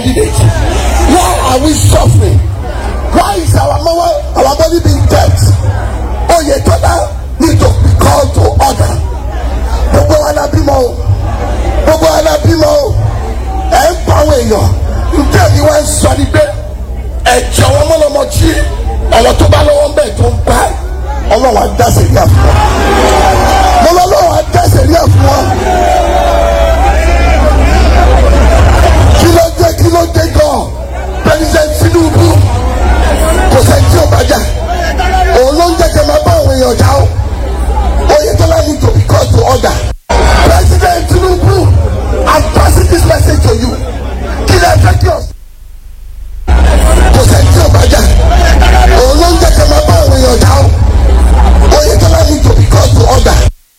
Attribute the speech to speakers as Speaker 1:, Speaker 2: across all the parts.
Speaker 1: candidate why are we suffering why is our mama our body being dead oyetola need to be called to order gbogbo wa la bímọ o gbogbo wa la bímọ o ẹ ń pa àwọn èèyàn ǹjẹ́ mi wá ń sọ ni pé ẹ̀jẹ̀ wọn mọ́lọ́mọ jí ọ̀rọ̀ tó bá lọ́wọ́ bẹ́ẹ̀ tó ń pa ọlọ́wọ́ á dá sẹ́ríà fún wọn mo lọ lọ́wọ́ á dá sẹ́ríà fún wọn kí ló dé kí ló dé gan president tinubu kò sẹ́ni tí ò bá jà òun ló ń jẹ́ kẹ́ máa bá àwọn èèyàn jà ó oyetola need to be called to order president tinubu i'm passing this message to you kí lè fẹ́ kí ọ kò sẹ́ni tí ò bá jà òun ló ń jẹ́ kẹ́ máa bá àwọn èèyàn jà ó oyetola need to be called to order.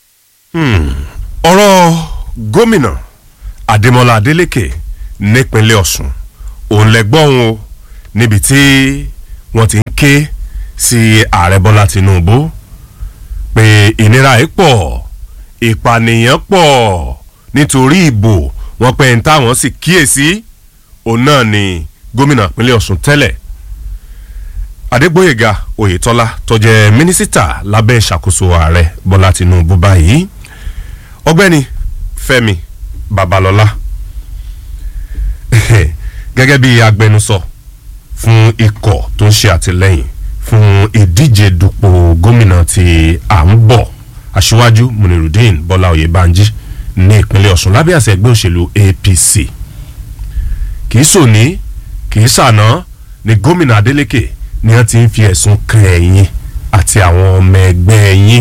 Speaker 2: ọ̀rọ̀ gómìnà adémọlá adélèké nípínlẹ̀ ọ̀sùn òun lẹ́gbọ́n o níbi tí wọ́n ti ń ké sí ààrẹ bọ́lá tinubu pé ìnira yìí pọ̀ ìpànìyàn pọ̀ nítorí ìbò wọn pé ń táwọn sì kíyèsí òun náà ni gómìnà ìpínlẹ̀ ọ̀sùn tẹ́lẹ̀ adégbòyèga oyètọ́lá tó jẹ́ mínísítà lábẹ́ ìṣàkóso ààrẹ bọ́lá tinubu báyìí ọgbẹ́ni fẹ́mi babalọ́lá gẹ́gẹ́ bí agbẹnusọ fún ikọ̀ tó ń ṣe àtìlẹ́yìn fún ìdíje dupò gómìnà tí à ń bọ̀ aṣíwájú munirudeen bọ́lá oyèbánjí ní ìpínlẹ̀ ọ̀sùn lábẹ́ àṣẹ ẹgbẹ́ òṣèlú apc kì í sòní kì í sàná ni gómìnà adeleke ni wọ́n ti ń fi ẹ̀sùn kan ẹ̀yìn àti àwọn ọmọ ẹgbẹ́ ẹ̀yìn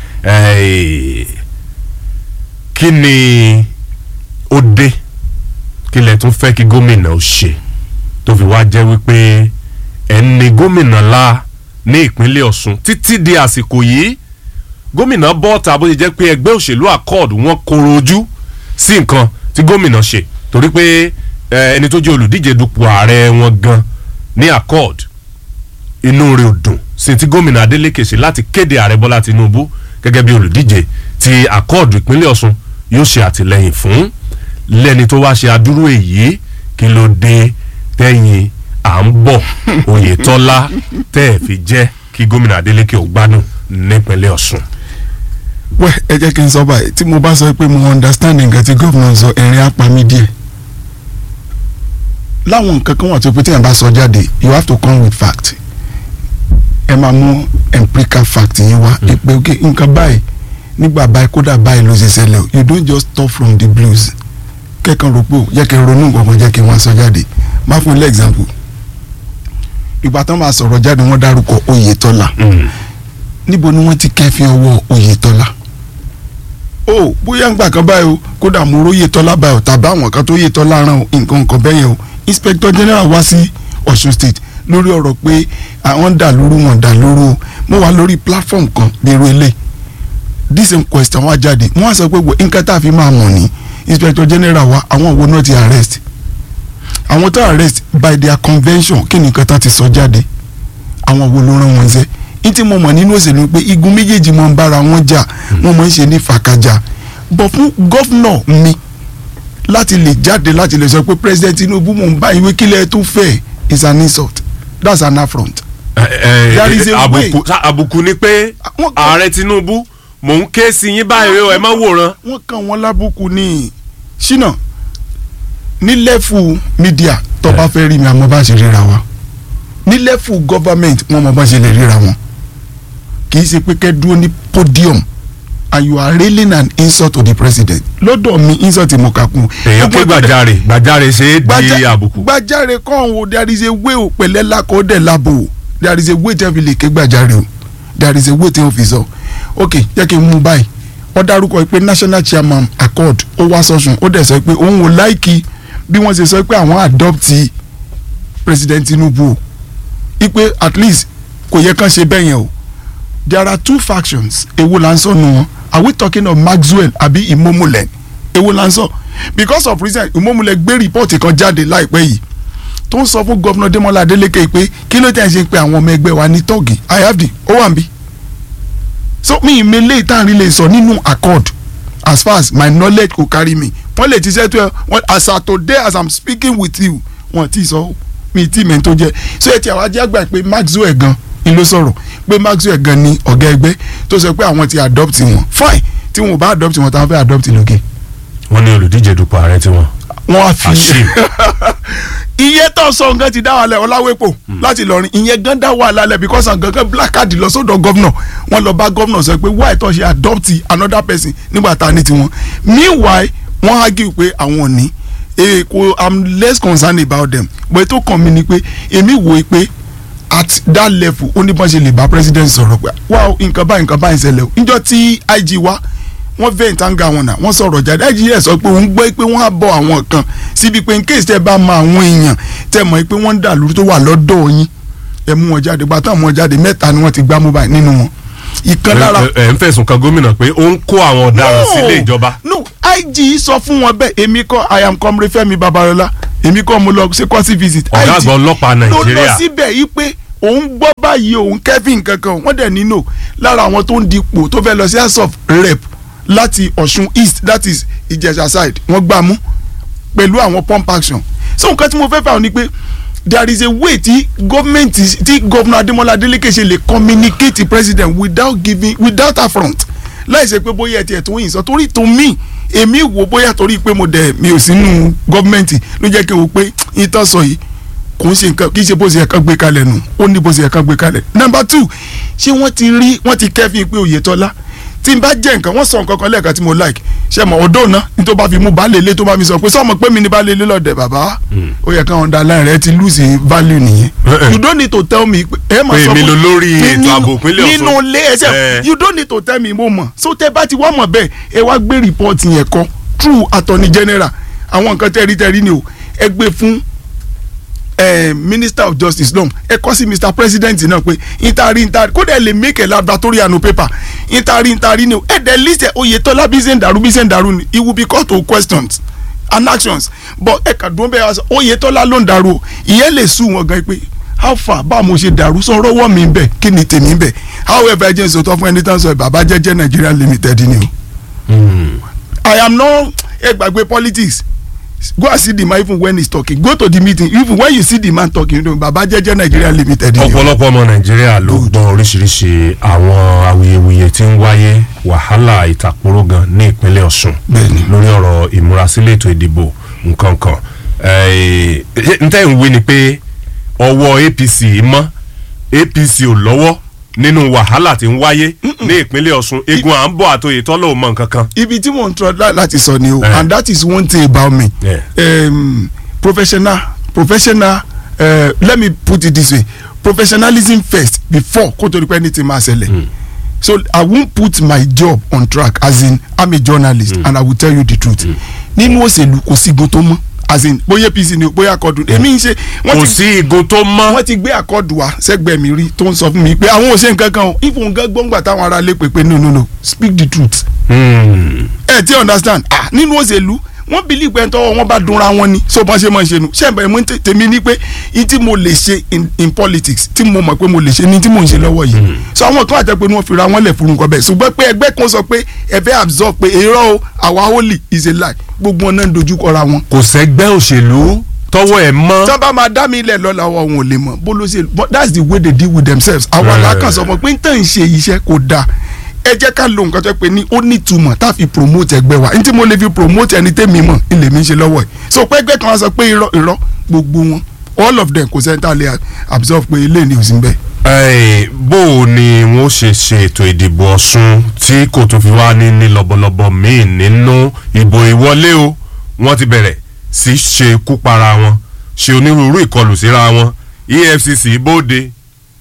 Speaker 2: kí ni ó dé kí lẹ tún fẹ́ kí gómìnà ó ṣe tó fi wá jẹ́ wípé ẹni gómìnà la ní ìpínlẹ̀ ọ̀sùn títí di àsìkò yìí gómìnà bọ́ọ̀tà bó ṣe jẹ́ pé ẹgbẹ́ òṣèlú accord wọn koro ojú sí nǹkan tí gómìnà ṣe torí pé ẹni tó jẹ́ olùdíje dupò ààrẹ wọn gan ní accord inú rẹ̀ ò dùn sí ti gómìnà adeleke ṣe láti kéde ààrẹ bọ́lá tinubu gẹ́gẹ́ bí olùdíje ti accord ìpínlẹ̀ ọ̀sùn yóò ṣe àtìlẹ́yìn fún lẹ́ni tó wá ṣe adúrú èyí kí ló dé tẹ́yìn à ń bọ̀ oyetola tẹ́ ẹ̀ fi jẹ́ kí gómìnà adeleke ò gbádùn nípínlẹ̀ ọ̀sùn.
Speaker 3: wẹ́ ẹ jẹ́ kí n sọ báyìí tí mo bá sọ pé mo understand nǹkan tí gómìnà sọ ẹ̀rín apá mi díẹ̀ láwọn nǹkan kan wà tó pé tí yẹn bá sọ jáde you have to come with fact ẹ máa mú empirical fact yín wá ẹ pé ok nǹkan báyìí nígbà báyìí kódà báyìí ló ṣe ṣẹlẹ̀ o you don't just talk from the blues kẹ́kàn rò pé o jẹ́ kí n ronú nǹkan kan jẹ́ kí n wá sọ jáde má fún ilé example ìgbà tán máa sọ̀rọ̀ jáde wọ́n dárúkọ oyetola níbo ni wọ́n ti kẹ́fín ọwọ́ oyetola o bóyá ń gbà kan báyìí o kódà mo róye tọ́lá báyìí o tàbí àwọn kan tó yé tọ́lá rán o nǹkan nǹkan bẹ́yẹn o inspector general wá sí ọ̀ṣun state lórí ọ̀rọ̀ pé àwọn dà lóru wọn dà lóru o mo wà lórí platform kan bí irú ilé this same question wá jáde wọ́n á sọ pé nǹkan tá a fi máa mọ̀ ní inspector general wa àwọn wo náà ti arrest àwọn tó arrest by their convention kí ni nǹkan tá ti sọ jáde àwọn wo ló rán wọn ṣe ní tí mo mọ̀ nínú òṣèlú pé igun méjèèjì máa ń bára wọn jà wọ́n máa ń ṣe ní fàkàjà bọ̀ fún gọ́fúnà mi láti lè jáde láti lè sọ pé president tinubu mò ń bá ìwé kílẹ̀ tó fẹ́ is an insult that's an affront. There is a way.
Speaker 2: àbùkù àbùkù ni pé
Speaker 3: Wọ́n kàn-
Speaker 2: ààrẹ tinubu mò ń ké sí yín báyìí o ẹ má wòran.
Speaker 3: wọ́n kàn wọ́n lábùkù ní ṣínà ní lẹ́fù mídíà tó bá fẹ́ rí mi àmọ́ bá ṣe ríra wa ní lẹ́fù gọ́fàmẹ̀ntì wọ́n mọ̀ bá ṣe lè ríra wọn kì í ṣe pé kẹ́ dúró ní podium and you are railing an insult to the president lọ́dọ̀ mi insult mo kà kún.
Speaker 2: èèyàn ké gbàjarè gbàjarè ṣe é di
Speaker 3: Gbaja-
Speaker 2: àbùkù.
Speaker 3: gbàjarè kan o there is a way o pẹ̀lẹ́ lakọ̀ dẹ̀ labo o there is a way tẹ́ fi lè ké gbàjarè o there is a way tẹ́ fi sọ ok jẹ́ kí n mú báyìí wọ́n dárúkọ pé national chairman accord ó wá sọ́sùn ó dẹ̀ sọ pé òun ò láìkí bí wọ́n ṣe sọ pé àwọn adopt president tinubu o ipe at least kò yẹ kán ṣe bẹ́ẹ̀ yẹn o there are two factions èwo là ń sọ nù wọn are we talking of maxwell àbí imomule èwo là ń sọ because of reason imomule gbé rìpọ́ọ̀tì kan jáde láìpẹ́ yìí tó ń sọ fún gọ́vnà demola adeleke pé kí ló tẹ̀ ń ṣe pé àwọn ọmọ ẹgbẹ́ wa ní tọ́ọ̀gì i have the ó wà ń bí so mi ìmẹ̀lẹ́ ìtàrin lè sọ nínú accord as far as my knowledge go carry me wọ́n lè ti ṣètò ẹ̀ wọ́n as at today as i'm speaking with you wọn ti sọ mi tí mi tó jẹ so ẹ ti àwọn ajá gbà pé Maxwell gan ni ló sọ̀rọ̀ pé Maxwell gan ni ọ̀gá ẹgbẹ́ tó sọ pé àwọn ti adopt wọn fine tí wọn ò bá adopt wọn táwọn fẹ́ adopt lókè
Speaker 2: wọ́n ní olùdíje dupò ààrẹ tiwọn.
Speaker 3: wọn á fi
Speaker 2: Àṣì.
Speaker 3: iye tó sọ nǹkan ti dá wà lẹ ọláwépò láti lọrin ìyẹn gan dá wà lálẹ because àwọn gangan black card lọ sọ́dọ̀ gọvnọ wọn lọ bá gọvnọ sọ pé why tó ṣe adopt another person nígbà tá a ní tiwọn meanwhile wọn argue pé àwọn ò ní eh, kò i'm less concerned about them but ètò kan mi ni pé èmi wò ó pé at that level ó ní bọ́n ṣe lè bá president sọ̀rọ̀ pé wá o, nǹkan báyìí nǹkan báyìí ṣẹlẹ̀ o níjọ́ tí IG wá wọ́n fẹ́ ìtàǹgà wọn náà wọ́n sọ̀rọ̀ jáde IG yẹ sọ pé òun gbọ́ pé wọ́n á bọ̀ àwọn kan síbi pé in case tẹ́ bá mọ àwọn èèyàn tẹ́ mọ̀ pé wọ́n ń dà lórí tó wà lọ́dọ̀ yín ẹ mú wọn jáde gbàtà mú wọn jáde mẹ́ta ni wọ́n ti gbá mobile nínú wọn ìkan lára
Speaker 2: ẹ ẹ ń fẹ̀sùn kan gómìnà pé ó ń kó àwọn ọ̀daràn sílé ìjọba.
Speaker 3: no IG sọ fún wọn bẹ́ẹ̀ èmi kọ́ I am comrade Fẹ́mi Babalọlá èmi kọ́ mo lọ ṣe kọ́sí visit
Speaker 2: ọ̀gá àgbà ọlọ́pàá
Speaker 3: ló lọ
Speaker 2: nàìjíríà
Speaker 3: síbẹ̀ yìí pé òun gbọ́ báyìí òun kevin kankan wọ́n dẹ̀ nínú lára àwọn tó ń dipò tó fẹ́ lọ sí house of rep láti ọ̀ṣun east that is ìjẹ̀ṣà side wọ́n gbà mú pẹ̀lú àwọn pump action so nǹkan tí mo fẹ́ fà ọ́ ni pé there is a way tí gọ́ọ̀mẹ̀ntì tí gọ́ọ̀nà adémọlá adélékè ṣe lè communicate to president without giving without affront láì ṣe pé bóyá ẹtì ẹ̀tún yìí sọ torí tó mí èmi wò bóyá torí pé mo dẹ̀ mi ò sínú gọ́ọ̀mẹ̀ntì ló jẹ́ kí n wò pé ìtàn sọ yìí kò ń ṣe nǹkan kì í ṣe bó ṣe ẹ̀ka gbé kalẹ̀ nù ó ní bó ṣe ẹ̀ka gbé kalẹ̀. number two ṣé wọ́n ti rí wọ́n ti kẹ́fìn pé Oyètọ́lá tí n bá jẹ́ nǹkan wọ́n sọ nǹkan kan lẹ́ẹ̀kan tí mo like ṣe mọ̀ ọdọ́ náà ní tó bá fi mú baálé ilé tó bá mi sọ pé sọ́mọ pé mi ní baálé ilé lọ́dẹ̀ bàbá ó yẹ káwọn da láàrin rẹ ti lose value nìyẹn
Speaker 2: Eh-eh.
Speaker 3: you don't need to tell me ẹ máa
Speaker 2: Pé
Speaker 3: sọ
Speaker 2: èmi
Speaker 3: fún-
Speaker 2: ló lórí
Speaker 3: ní-
Speaker 2: ètò
Speaker 3: nínú-
Speaker 2: ààbò ìpínlẹ̀ Ọ̀ṣun.
Speaker 3: nínú ilé ẹsẹ̀
Speaker 2: Eh.
Speaker 3: you don't need to tell me mo mọ̀ so tẹ bá ti wá mọ̀ bẹ́ẹ̀ ẹ wá gbé report yẹn kọ through attorney general àwọn nǹkan tẹ́rí tẹ́rí ni o ẹ gbé fún eh, minister of justice lọ́hùn ẹ kọ́ sí mr president náà pé intari intari kódà ẹ lè make a laboratory and paper intari intari ni o ẹ dẹ̀ list ẹ Oyètọ́lá bí ṣe ń dàrú bí ṣe ń dàrú ni it will be called to questions and actions but ẹ kà dùn bẹ́ẹ̀ wá sọ Oyètọ́lá ló ń dàrú o ìyẹn lè sùn wọn gan pé how far báwo mo ṣe dàrú sọ rọwọ́ mi bẹ̀ kí ni tèmi bẹ̀ however ẹ jẹ́ sọ̀tọ̀ fún ẹni tán sọ bàbá jẹ́jẹ́ Nigeria limited ni o. I am not ẹ gbàgbé politics go and see the man even when he is talking go to the meeting even when you see the man talking you know baba jẹjẹ Nigeria limited ni o.
Speaker 2: ọ̀pọ̀lọpọ̀ ọmọ nàìjíríà ló gbọ́ oríṣiríṣi àwọn awuyewuye tí ń wáyé wàhálà ìtàkùrọ̀ gan ní ìpínlẹ̀ ọ̀ṣun
Speaker 3: Bẹ́ẹ̀ni.
Speaker 2: lórí ọ̀rọ̀ ìmúrasílẹ̀ ètò ìdìbò nǹkan kan Eh, ntẹ́ ń wí ni pé ọwọ́ apc mọ́ apc ò lọ́wọ́ nínú wàhálà tí ń wáyé ní ìpínlẹ̀ ọ̀ṣun egun à ń bọ̀ àtòyè tọ́lọ̀ ò mọ nǹkan kan.
Speaker 3: ibi tí mò ń tọ́ lá- láti sọ ni o
Speaker 2: Eh.
Speaker 3: and that is one thing about me
Speaker 2: Yeah.
Speaker 3: um, professional professional uh, let me put it this way professionalism first before kó tó di pé anything máa ṣẹlẹ̀ so i won't put my job on track as in i'm a journalist and i will tell you the truth nínú òṣèlú kò sí igun tó mọ́ as in bóyá apc ni o bóyá akọdun èmi ń ṣe wọ́n
Speaker 2: kò
Speaker 3: ti
Speaker 2: sí igun tó mọ́
Speaker 3: wọ́n ti gbé àkọọ́dù wa sẹ́gbẹ̀ẹ́ mi rí tó ń sọ fún mi pé àwọn ò ṣe nǹkan kan o ìfún nǹkan gbọ́ngbà táwọn ará lè pè pé no no no speak the truth.
Speaker 2: Hmm.
Speaker 3: ẹ ti understand ah nínú òṣèlú wọ́n believe pé tọ́wọ́ wọn bá dunra wọn ni so bọ́n ṣe máa ṣe nu ṣé ẹ̀bẹ̀ mo ń tè- tèmi ní pé in tí mo lè ṣe in in politics tí mo mọ̀ pé mo lè ṣe ní tí mo ń ṣe lọ́wọ́ yìí so àwọn kan àti pé wọ́n fi ra wọn lẹ̀ fún nǹkan bẹ́ẹ̀ ṣùgbọ́n pé ẹgbẹ́ kan sọ pé ẹ fẹ́ absorb pé èrò o àwa holy is a lie gbogbo wọn náà ń dojú kọra wọn
Speaker 2: kò sẹ́gbẹ́ òṣèlú tọwọ́ ẹ̀ mọ́.
Speaker 3: tí wọ́n bá máa dá mi ilẹ̀ lọ́la wọn ò lè mọ̀ bó ló ṣe but that's the way they deal with themselves àwọn
Speaker 2: Eh.
Speaker 3: alákànṣe ọmọ pé n tàn ń ṣe iṣẹ́ kò dáa ẹ jẹ́ ká lo nǹkan tó pé ní ó ní ìtumọ̀ tá a fi promote ẹgbẹ́ wa ní tí mo lè fi promote ẹni tẹ́mi mọ̀ ilé mi ń ṣe lọ́wọ́ ẹ̀ so pé ẹgbẹ́ kan á sọ pé irọ́ irọ́ gbogbo wọn all of them kò sẹ́ńtà lè absorb pé ilé ni ò sí bẹ́ẹ̀.
Speaker 2: Ẹ, bó o ni wọn ṣe ṣe ètò ìdìbò ọ̀ṣun tí kò tún fi wá ní ní lọ́bọ̀lọ́bọ̀ míì nínú ìbò ìwọlé o wọ́n ti bẹ̀rẹ̀ sí ṣe kú para wọn ṣe onírúurú ìkọlù síra wọn EFCC bóde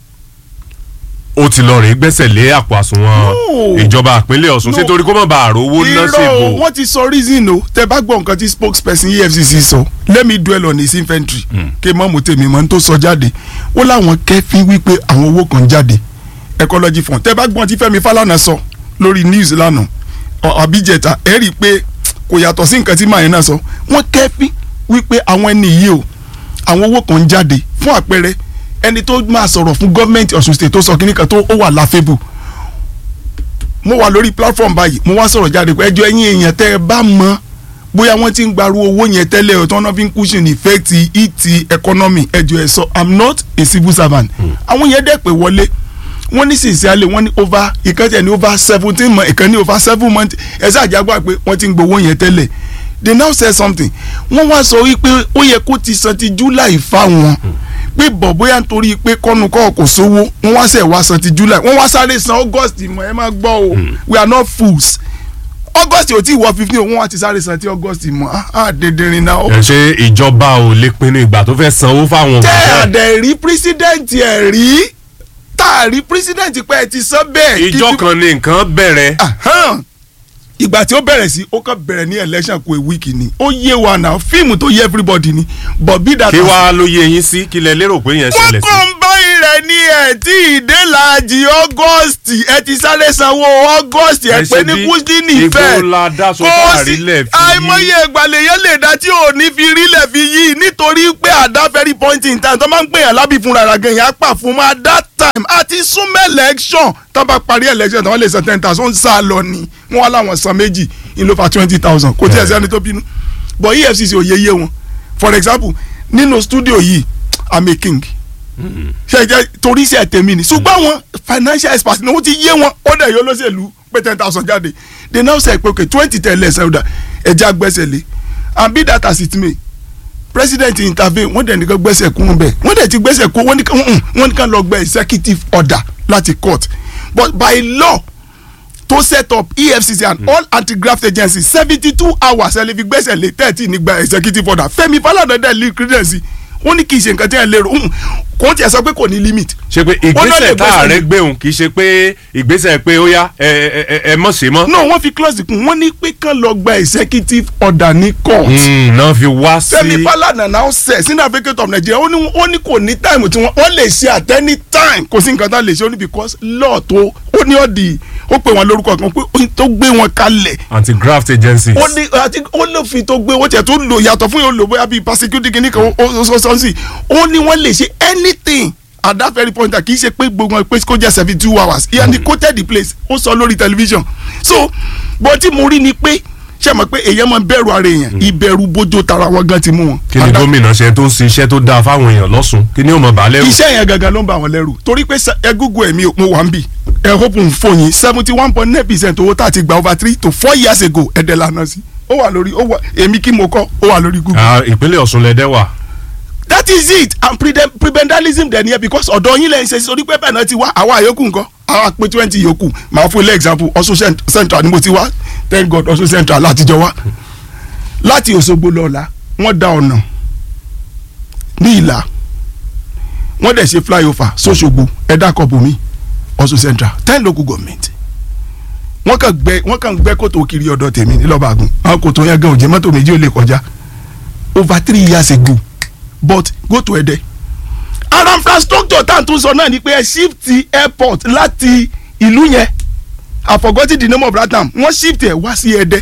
Speaker 2: ó ti lọ rèé gbẹ́sẹ̀ lé àpò àsùnwọ̀n
Speaker 3: No.
Speaker 2: ìjọba ìpínlẹ̀ ọ̀ṣun
Speaker 3: No.
Speaker 2: ṣé torí kó má bàa rówó ná sí
Speaker 3: irọ́ o
Speaker 2: ìbò
Speaker 3: wọ́n ti sọ reason o tẹ bá gbọ́ nǹkan tí spokesperson EFCC sọ let me dwell on his infantry kí mọ́ mo tèmi mọ́ n tó sọ jáde ó láwọn kẹ́fín wípé àwọn owó kan jáde ecology fund tẹ bá gbọ́n tí Fẹ́mi Fálànà sọ lórí news lánàá ọ- àbíjẹta ẹ rí i pé kò yàtọ̀ sí nǹkan tí màáyín náà sọ wọ́n kẹ́fín wípé àwọn ẹni yìí o àwọn owó kan jáde fún àpẹẹrẹ ẹni tó máa sọ̀rọ̀ fún gọ́ọ̀mẹ̀ntì Ọ̀ṣun state tó sọ kíní kan tó ó wà láfẹ́bù mo wà lórí platform báyìí mo wá sọ̀rọ̀ jáde pé ẹjọ́ ẹ̀yin èèyàn tẹ́ ẹ bá mọ bóyá wọ́n ti ń gbaru owó yẹn tẹ́lẹ̀ o tí wọ́n fi ń cushion effect it economy ẹjọ́ ẹ̀ sọ i'm not a civil servant àwọn yẹn dẹ̀ pé wọlé wọ́n ní sincerely wọ́n ní over ìkan tẹ̀ ní over seventeen months ìkan ní over seven months ẹ̀ ṣàjágbá pé wọ́n ti ń gbowó yẹn tẹ́lẹ̀ they now say something wọ́n wá sọ wípé ó yẹ kó ti san ti july fáwọn pé bọ̀ bóyá nítorí pé kọ́nu kọ́ kò sówó wọ́n wá sẹ̀ wá san ti july wọ́n wá sáré san august mọ̀ ẹ má gbọ́ o we are not fools august ò tí ì wọ fifteen wọ́n wá ti sáré san ti august mọ̀ á á dèdèrìn náà
Speaker 2: ẹ ṣe ìjọba ò lè pinnu ìgbà tó fẹ́ sanwó fáwọn
Speaker 3: tẹ́
Speaker 2: òṣìṣẹ́
Speaker 3: àdẹ̀ rí president ẹ̀ rí tá a rí president pé ẹ ti sọ bẹ́ẹ̀.
Speaker 2: ìjọ
Speaker 3: kí-
Speaker 2: kan ni nǹkan bẹ̀rẹ̀
Speaker 3: Ahan. ìgbà tí ó bẹ̀rẹ̀ sí ó kàn bẹ̀rẹ̀ ní election kó a week ni ó yé wa náà fíìmù tó yé everybody ni but bí dàtà
Speaker 2: kí wàá ló yé yín sí kí lẹ lérò pé yẹn
Speaker 3: wọ́n
Speaker 2: ṣẹlẹ̀ sí.
Speaker 3: kàn ń bá rẹ̀ ní ẹ̀ tí ìdélàjì august ẹ ti sáré sanwó august ẹ
Speaker 2: Ẹ
Speaker 3: pé
Speaker 2: ṣe
Speaker 3: ní
Speaker 2: bí
Speaker 3: kúndínì
Speaker 2: igbó
Speaker 3: fẹ́
Speaker 2: la dá so
Speaker 3: Kò
Speaker 2: fáàrí
Speaker 3: sí-
Speaker 2: lẹ̀ fi yí.
Speaker 3: àìmọye ìgbàlẹ̀ yẹn lè dá tí ò ní fi rí lẹ̀ fi yí nítorí pé àdá very point in time tó máa ń gbèyàn lábì fúnra rà gan yẹn á pà fún ma that time àti súnmọ́ election tó bá parí election tó wọ́n lè san ten thousand sá lọ ni wọ́n wá láwọn san méjì ní ló fa twenty thousand kò tí ẹ̀ sẹ́ni tó bínú but efcc ò yé yé wọn for example nínú studio yìí i'm a king ṣe jẹ torí iṣẹ́ tèmi ni ṣùgbọ́n àwọn financial experts ni wọ́n ti yé wọn ó dẹ̀ yọ lọ́sẹ̀lú pé ten thousand jáde they now say pé okay twenty ten less ẹ̀rọ̀dà ẹ̀jẹ̀ agbẹ́sẹ̀ lé and be that as it may president intervene wọ́n dẹ̀ nìkan gbẹ́sẹ̀ kún bẹ́ẹ̀ wọ́n dẹ̀ ti gbẹ́sẹ̀ kún wọ́n ní kàn wọ́n ní kàn lọ gba executive order láti court but by law to set up efcc and all anti-graft agencies seventy two hours ẹ lè fi gbẹ́sẹ̀ lé thirty nígbà executive order Fẹ́mi Falana dẹ̀ lè credence ó ní kì í ṣe nǹkan tí ẹ lérò hùn, kò tiẹ̀ sọ pé kò ní limit.
Speaker 2: ṣe pé
Speaker 3: Ó náà lè
Speaker 2: ìgbésẹ̀ tá
Speaker 3: gbẹ́sẹ̀
Speaker 2: ààrẹ
Speaker 3: lé.
Speaker 2: gbé òun kì í ṣe pé ìgbésẹ̀ pé ó yá ẹ ẹ ẹ ẹ mọ̀ sí mọ́.
Speaker 3: no wọ́n fi clause kún wọ́n ní pé kán lọ gba executive order ní court.
Speaker 2: Mm, náà fi wá sí.
Speaker 3: Fẹ́mi Falana now say senior advocate of Nigeria ó ní ó ní kò ní time tí wọ́n wọ́n lè ṣe at any time kò sí nǹkan tá a lè ṣe ó ní because law tó ó ní ọ̀dì ó pè wọ́n lórúkọ kan pé ó tó gbé wọn kalẹ̀
Speaker 2: anti-graft agencies.
Speaker 3: ó ní àti ó lè fi tó gbé wọ́n tiẹ̀ tó lò yàtọ̀ fún yóò lò bóyá bíi persecuting kìíní kan ó ó ó sọ sí ó ní wọ́n lè ṣe anything at that very point kì í ṣe pé gbogbo wọn pé kó jẹ́ seventy two hours he had quoted the place ó sọ lórí television so bó tí mo rí ni pé ṣe mọ̀ pé èèyàn máa ń bẹ̀rù ara èèyàn ìbẹ̀rù bójó tara wọn gan ti mú wọn.
Speaker 2: kí ni
Speaker 3: And that-
Speaker 2: gómìnà ṣe tó ń ṣe iṣẹ́ tó dáa fáwọn èèyàn lọ́sùn kí ni ó mọ̀ bá lẹ́rù.
Speaker 3: iṣẹ́ yẹn gangan ló ń bà wọ́n lẹ́rù torí pé sa- ẹ google ẹ̀mí mo wà ń bì ẹ hope n fò yín seventy one point nine percent owó tá a ti gba over three to four years ago ẹ̀dẹ̀ lànà sí ó wà lórí ó wà èmi kí mo kọ́ ó wà lórí google.
Speaker 2: Ah, ìpínlẹ̀ Ọ̀ṣun lẹ́dẹ́ wà.
Speaker 3: that is it and preden- prebendalism dẹ̀ nìyẹn because ọ̀dọ̀ yín lẹ́yìn ṣe sórí pé bẹ́ẹ̀ náà ti wá àwa àyókù nǹkan àwa pé twenty yòókù màá fún ilé example Ọ̀ṣun cent- central ni mo ti wá thank God Ọ̀ṣun central látijọ́ wá láti Òṣogbo lọ́la wọ́n da ọ̀nà ní ìlà wọ́n dẹ̀ ṣe flyover sóṣogbo ẹ̀dá kọ̀ọ̀bù mi Ọ̀ṣun central ten local government wọ́n kàn gbẹ́ wọ́n kàn gbẹ́ kòtò kiri ọ̀dọ̀ tèmi nílọ́bàgùn àwọn kòtò yẹn gan òjì mọ́tò méjì ò lè kọjá over three years ago but go to Ẹdẹ ara infrastructure tá à ń tún sọ náà ni pé ẹ shift airport láti ìlú yẹn I forgot the name of that town wọ́n shift ẹ̀ wá sí Ẹdẹ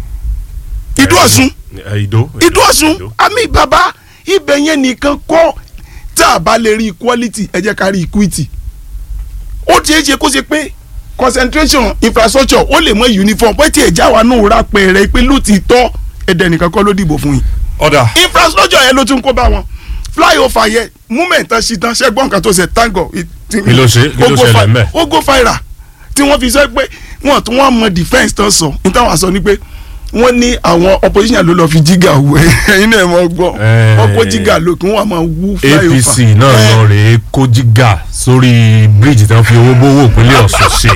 Speaker 3: Ìdú Ọ̀ṣun
Speaker 2: Eh, Ìdó.
Speaker 3: Ìdú Ọ̀ṣun àmì bàbá ibẹ̀ yẹn nìkan kọ́ tá a bá lè rí equality ẹ jẹ́ ká rí equity ó ti ṣe kó ṣe pé concentration infrastructure ó lè mọ uniform pé tí ẹ̀ já wa náà rà pẹ̀rẹ̀ pé ló ti tọ́ Ẹdẹ nìkan kọ́ ló dìbò fún yín
Speaker 2: ọ̀dà
Speaker 3: infrastructure yẹn ló tún kó bá wọn flyover yẹn movement tán sí tán ṣẹ́gbọ́n kan tó ṣe tango.
Speaker 2: Kí ló ṣe- kí ló ṣẹlẹ̀ ńbẹ̀?
Speaker 3: ó go viral tí wọ́n fi sọ pé wọ́n tún wọ́n mọ defence tán sọ ní táwọn sọ ni pé wọ́n ní àwọn opposition ló lọ fi jígà wọ ẹ̀yin náà mọ̀ gbọ́
Speaker 2: Eh.
Speaker 3: wọ́n kó jígà lókun wọ́n máa wú flyover.
Speaker 2: APC náà
Speaker 3: Eh,
Speaker 2: lọ rèé kó jígà sórí bíríìjì tí wọ́n fi owó bówó ìpínlẹ̀ Ọ̀ṣun ṣe.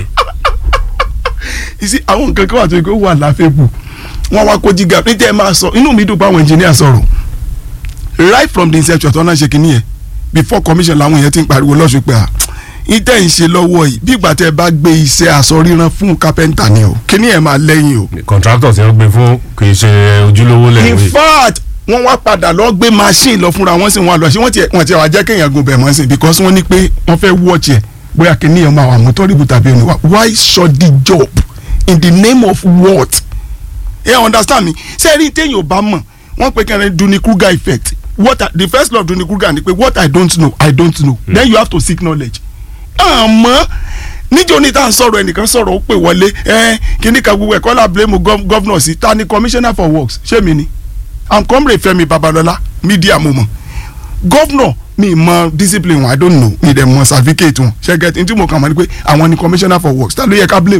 Speaker 3: ìsí àwọn nǹkan kan wà tó yẹ kó wà láfẹ́bù wọ́n wá kó jígà ní tẹ́ ẹ máa sọ inú mi dùn pé àwọn engineer sọ̀rọ̀ right from the inception tó náà ṣe kínní yẹn before commission làwọn èèyàn ti ń pariwo lọ́sùn pé à ìtẹ̀ ń ṣe lọ́wọ́ yìí bí ìgbà tẹ́ ẹ bá gbé iṣẹ́ aṣọ ríran fún kápẹ́ńtà ni o kínní ẹ̀ máa lẹ́yìn o.
Speaker 2: contractor tí wọ́n gbé fún kì í ṣe ojúlówó
Speaker 3: in
Speaker 2: lẹ́yìn.
Speaker 3: fact wọ́n wá padà lọ gbé machine lọ fúnra wọn sì wọn lọ sí wọn tiẹ̀ wọn tiẹ̀ wá jẹ́ kéèyàn gun bẹ̀ mọ́ sí because wọ́n ní pé wọ́n fẹ́ watch ẹ̀ bóyá kínní ẹ̀ máa wà mú tọ́rìbù tàbí òní wá why short the job in the name of what? ẹ yeah, understand me ṣé rí téèyàn ò bá mọ̀ wọ́n pe kẹrin Dunning Kruger effect what I, the first law of Dunning Kruger ni pé what I don't know I don't know mm. then you have to seek knowledge. àmọ́ níjó ní tá à ń sọ̀rọ̀ ẹnìkan sọ̀rọ̀ ó pè wọlé ẹ kíní kan gbogbo ẹ̀kọ́ la blame gọ́vnọ̀ sí ta ni commissioner for works ṣé mi ni i'm comrade Fẹ́mi Babalọ́lá media mo mọ̀ gọ́vnọ̀ mi mọ discipline wọn i don't know mi dẹ̀ mọ certificate wọn ṣe get ntí mo kàn mọ́ ni pé àwọn ni commissioner for works ta ló yẹ ká blame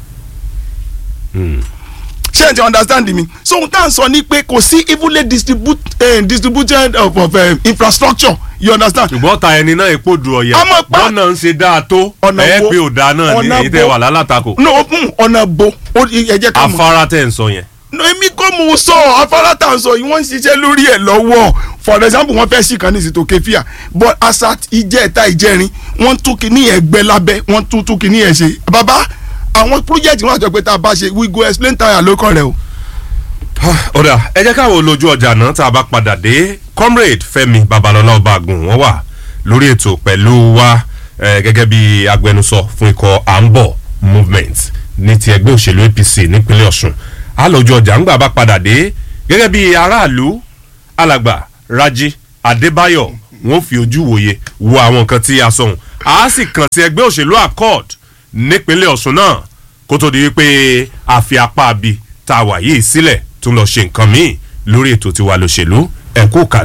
Speaker 3: ṣé ẹ ti understand mi so ohun tá à ń sọ ni pé kò sí evenly distribute, eh, distributed of, of eh, infrastructure you understand.
Speaker 2: ṣùgbọ́n ta ẹni náà epo du ọ̀yà
Speaker 3: Ọmọ pa-
Speaker 2: bọ́nà ń ṣe dáa tó
Speaker 3: Ọ̀nà
Speaker 2: ẹ̀
Speaker 3: wo-
Speaker 2: pé ò dáa náà ni
Speaker 3: ọ̀nà
Speaker 2: èyí tẹ́
Speaker 3: wo-
Speaker 2: wà lálátakò
Speaker 3: no mm, ọ̀nà bo ó- ẹ jẹ́ ká mọ̀.
Speaker 2: afárá tẹ̀ ń sọ yẹn.
Speaker 3: no èmi kò mú un sọ afárá tá à ń sọ yìí wọ́n ń ṣiṣẹ́ lórí ẹ̀ lọ́wọ́ for example wọ́n fẹ́ sí kan ní ìsìtò kefia but asat ìjẹta ìjẹrin wọ́n tún kìíní ẹ̀ gbẹ lábẹ́ wọ́n tún tún kìíní ẹ̀ ṣe bàbá àwọn project wọn àti ọ̀pẹ tá a bá ṣe we go explain tire lókàn rẹ o.
Speaker 2: ọ̀dà ẹ jẹ́ káwọn olójú ọjà náà tá a bá padà dé comrade Fẹ́mi Babalọ́lá Ọbágun wọ́n wà lórí ètò pẹ̀lú wa eh, gẹ́gẹ́ bí agbẹnusọ fún ikọ̀ à ń bọ̀ movement ní ti ẹgbẹ́ òṣèlú APC nípínlẹ̀ Ọ̀ṣun a lójú ọjà ńgbà bá padà dé gẹ́gẹ́ bí aráàlú alàgbà Rájí Adébáyọ̀ wọ́n fi ojú wòye wo àwọn nǹkan tí a sọ̀hún a sì kàn sí ẹgbẹ́ òṣèlú accord nípínlẹ̀ Ọ̀ṣun náà kó tó di wípé a fi apá abi tá a wà yìí sílẹ̀ tún lọ ṣe nǹkan míì lórí ètò tiwa lòṣèlú ẹ̀kú kàlẹ́.